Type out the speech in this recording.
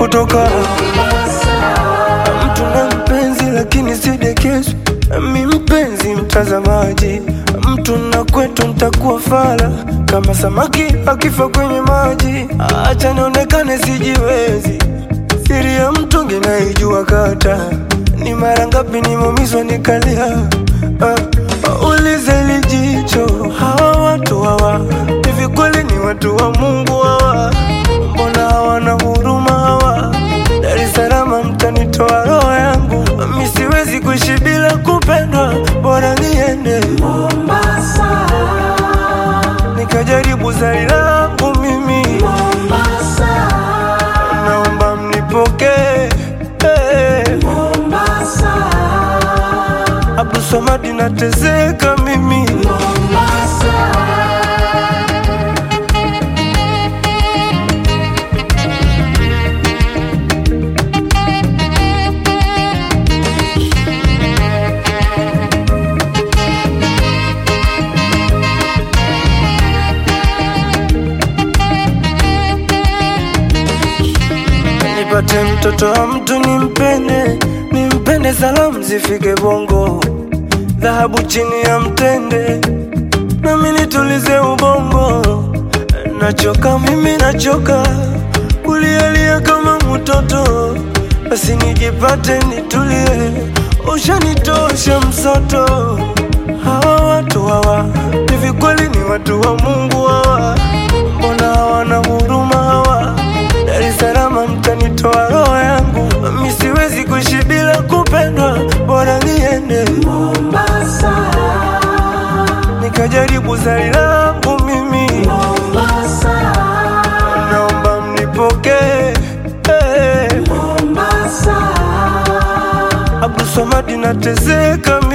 kutoka mtu na mpenzi, lakini sidekezwi mi mpenzi mtazamaji, mtu na kwetu ntakuwa fala kama samaki akifa kwenye maji. Acha nionekane sijiwezi, siri ya mtungi naijua kata ni mara ngapi nimeumizwa nikalia. Uh, ulize lijicho, hawa watu hawa hivi kweli ni watu wa Mungu hawa? Mbona hawana huruma hawa? Dar es Salaam mtanitoa roho yangu, mi siwezi kuishi bila kupendwa, bora niende Mombasa, nikajaribu zari langu mimi, Mombasa, naomba mnipokee hey. Mombasa, Abdul Samad nateseka mimi Mombasa. nipate mtoto wa mtu nimpende, nimpende, salamu zifike Bongo, dhahabu chini ya mtende, nami nitulize ubongo. Nachoka mimi, nachoka kulialia kama mtoto, basi nijipate nitulie, ushanitosha msoto. Hawa watu hawa hivi kweli ni watu wa Mungu hawa? Mbona hawana huruma hawa? Dar es Salaam mtanitoa roho yangu, mi siwezi kuishi bila kupendwa, bora niende Mombasa, nikajaribu zari langu mimi, Mombasa, naomba mnipokee hey. Mombasa, Abdul Samad nateseka